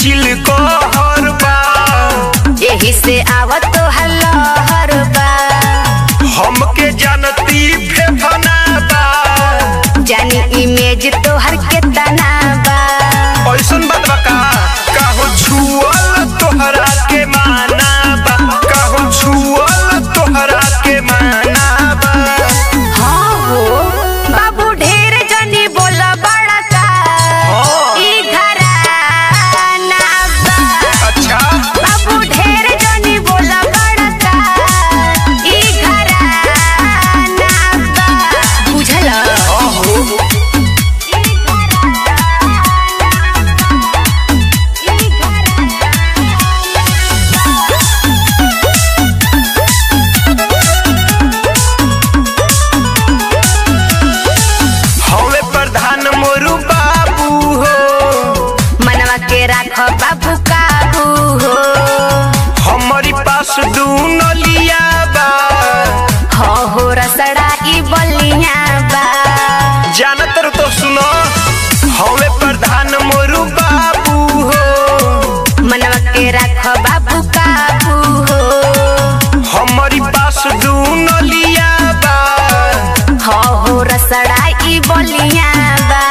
दिल को हर बा यही से आवत तो हल्लहर बा हमके जानती फेफना बा जानी इमेज तो हर के तना बा ऐसन बात बा का काहो छुअल तोहरा के माना बा काहो छुअल तोहरा के माना बा हाँ हो बाबू ढेर जनी बोला बड़ा का हाँ। ई घराना बा अच्छा बाबू ढेर जनी बोला बड़ा का ई घराना बा बुझल अहो ई घराना ई घराना हवे प्रधान मोरू बाबू हो मनवा के राख बाबू काबू हो हमारी पास दू नलिया बा हो हो रसड़ा ई बलिया बा जानत रहो तो सुनो हवे प्रधान मोरू बाबू हो मनवा के राख बाबू काबू हो हमारी पास दू नलिया बा हो हो रसड़ा ई बलिया बा